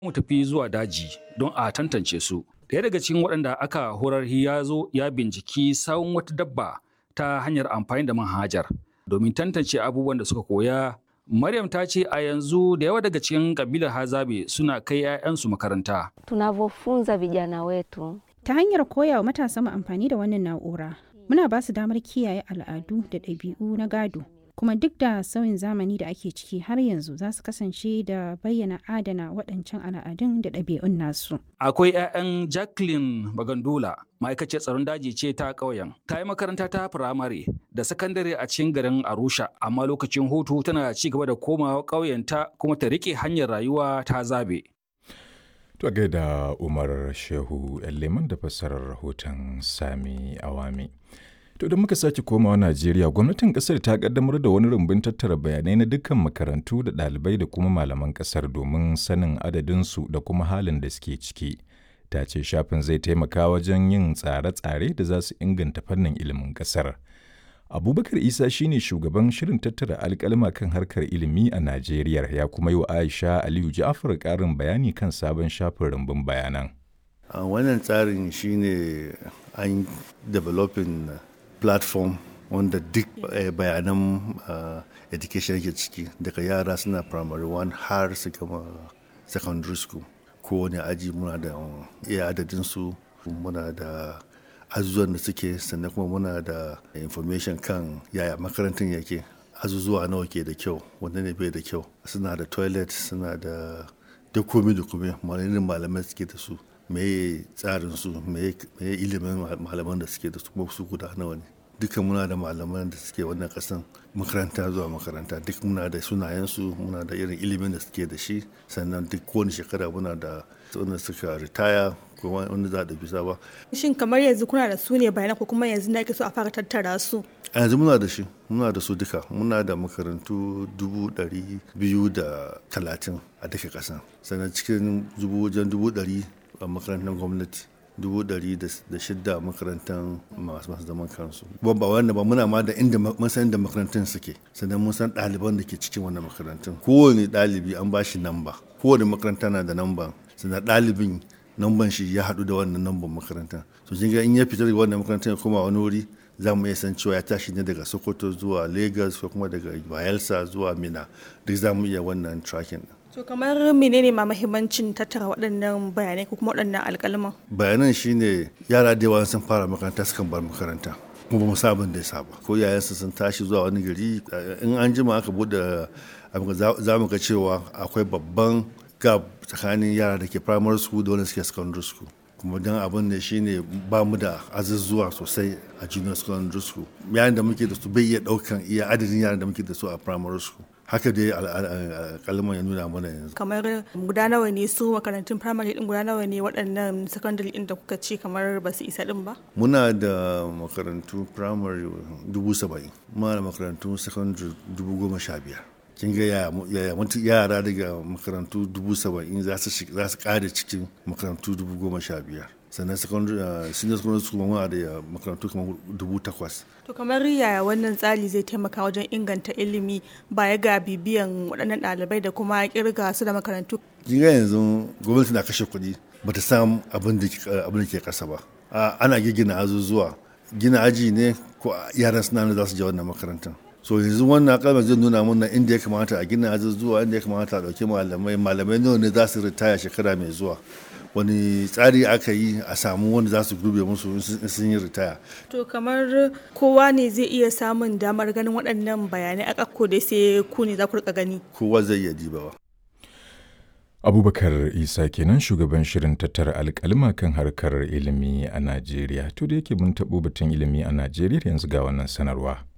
mu tafi zuwa daji don a tantance su. Ɗaya daga cikin waɗanda aka horar ya zo ya binciki sawun wata dabba ta hanyar amfani da manhajar domin tantance abubuwan da suka koya. Maryam ta ce a yanzu da yawa daga cikin kabilar Hazabe suna kai 'ya'yansu makaranta. Tunavyofunza vijana wetu Ta hanyar koya wa matasa mu amfani da wannan na'ura, muna ba su damar kiyaye al'adu da ɗabi'u na gado. Kuma duk da sauyin zamani da ake ciki har yanzu za su kasance da bayyana adana waɗancan al'adun da ɗabi'un nasu. Akwai 'ya'yan Jacqueline Bagandola, ma'aikaciyar tsaron daji ce ta ƙauyen. Ta yi makaranta ta firamare da sakandare a cikin garin Arusha, amma lokacin hutu tana ci gaba da komawa ƙauyenta kuma ta riƙe hanyar rayuwa ta zabe. To gaida Umar Shehu Leman da fassarar rahoton Sami Awami. To da muka sake komawa Najeriya, gwamnatin kasar ta kaddamar da wani rumbun tattara bayanai na dukkan makarantu da ɗalibai da kuma malaman kasar domin sanin adadinsu da kuma halin da suke ciki. Ta ce shafin zai taimaka wajen yin tsare-tsare da za su inganta fannin ilimin kasar. Abubakar Isa shine shugaban shirin tattara alkalma kan harkar ilimi a Najeriya ya kuma yi wa Aisha Aliyu Ja'far ƙarin bayani kan sabon shafin rumbun bayanan. Uh, wannan tsarin shine an developing platform wanda duk uh, bayanan uh, education yake ciki daga yara suna primary one har su gama secondary school kowane aji muna da iya adadinsu muna da azuzuwan da suke sannan kuma muna da information kan yaya makarantar yake azuzuwa nawa ke da kyau wanda ne bai da kyau suna da toilet suna da duk komi da kome malamin malamai suke da su meye tsarin su meye ilimin malaman da suke da su kuma su guda nawa ne duka muna da malaman da suke wannan kasan makaranta zuwa makaranta duk muna da sunayensu muna da irin ilimin da suke da shi sannan duk kowane shekara muna da wanda suka ritaya ko wanda za a bisa ba. Shin kamar yanzu kuna da su ne bayanan ko kuma yanzu na so a fara tattara su? A yanzu muna da shi, muna da su duka, muna da makarantu dubu ɗari biyu da talatin a duka ƙasa. Sannan cikin dubu wajen dubu ɗari a makarantar gwamnati. dubu ɗari da shidda makarantar masu masu zaman kansu ba ba wanda ba muna ma da inda mun san inda makarantun suke sannan mun san ɗaliban da ke cikin wannan makarantun kowane ɗalibi an ba shi namba kowane makaranta na da namba sannan ɗalibin namban shi ya haɗu da wannan namban makaranta to kin ga in ya fita daga wannan makarantar ya koma wani wuri za mu iya san cewa ya tashi ne daga sokoto zuwa lagos ko kuma daga bayelsa zuwa mina duk za mu iya wannan tracking To kamar menene ma mahimmancin tattara waɗannan bayanai ko kuma waɗannan alƙalman? Bayanan shine yara da yawa sun fara makaranta sukan bar makaranta. kuma ba mu sabon da ya saba ko yayansu sun tashi zuwa wani gari in an jima aka bude za mu ga cewa akwai babban gap tsakanin yara da ke primary school da wanda suke secondary school kuma don abin da shine ba mu da azuzuwa sosai a junior secondary school yayin da muke da su bai iya daukan iya adadin yaran da muke da su a primary school haka dai kalman ya nuna mana yanzu kamar guda nawa ne su makarantun primary din guda nawa ne waɗannan secondary din da kuka ce kamar ba su isa din ba muna da makarantu primary dubu saba'in muna da makarantu secondary dubu goma sha biyar kin ga yaya yara daga makarantu dubu saba'in za su kare cikin makarantu dubu goma sha biyar sannan secondary senior secondary school muna da makarantu kamar dubu takwas to kamar yaya wannan tsari zai taimaka wajen inganta ilimi baya ga bibiyan waɗannan ɗalibai da kuma kirga su da makarantu kin ga yanzu gwamnati na kashe kuɗi ba ta samu abin da ke ƙasa ba ana gina azuzuwa gina aji ne ko yaran suna za su je wannan makarantar so yanzu wannan kalmar zai nuna mana inda ya kamata a gina azuzuwa inda ya kamata a ɗauki malamai malamai nawa ne za su ritaya shekara mai zuwa wani tsari aka yi a samu wanda za su gurbe musu sun yi ritaya. To kamar kowa ne zai iya samun damar ganin waɗannan bayanai a ƙakko dai sai ku ne za ku rika gani. Kowa zai iya dibawa. Abubakar Isa kenan shugaban shirin tattara alƙalma kan harkar ilimi a Najeriya. To da yake mun taɓo batun ilimi a Najeriya yanzu ga wannan sanarwa.